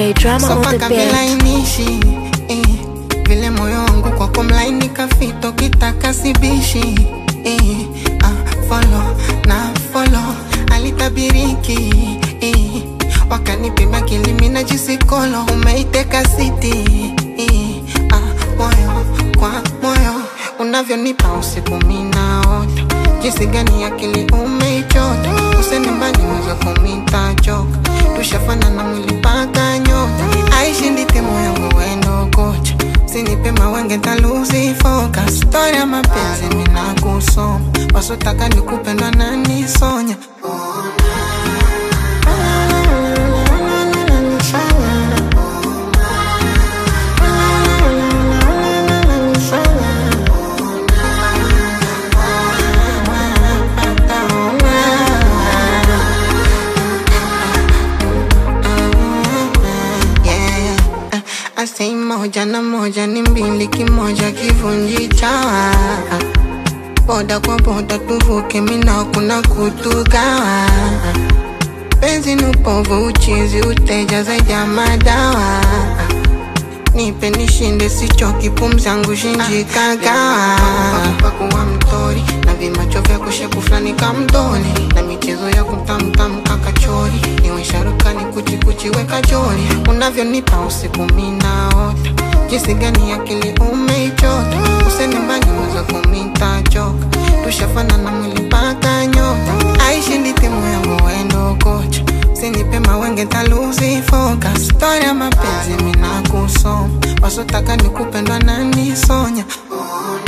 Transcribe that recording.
DJ Drama on the Sopaka beat. vilainishi eh, vile moyo wangu kwako mlaini kafito kitaka sibishi eh, ah, follow na follow alitabiriki eh, wakanipima kilimi na jisikolo umeiteka siti eh, ah, moyo kwa moyo unavyonipa usiku minaota jinsi gani akili umeichota usenimbani mweza kumita choka tushafanana mwili paka nyota aishindi timu yangu wendo kocha sinipe mawenge ntaluzi focus stori ya mapenzi mina kusoma wasotaka nikupendwa na nisonya yeah. Eh, Asei moja na moja ni mbili, kimoja kivunji chawa. Boda kwa boda tuvuke, mina kuna kutugawa. Penzi ni upovu, uchizi, uteja zaidi ya madawa. Nipe nishinde, sichoki, pumzi yangu shinjikagawa. Pakuwa mtori na vimacho vya kushepu fulani kamdoni na michezo ya kutamtam kakachori niwe sharukani kuchikuchi weka jori unavyonipa usiku minaota jinsi gani akili umeichota usenimbani mweza kumita choka tushafanana mwili paka nyota aishindi timu yangu wendo kocha sinipe mawenge ntaluzi focus stori ya mapenzi mina kusoma wasotaka nikupendwa na nisonya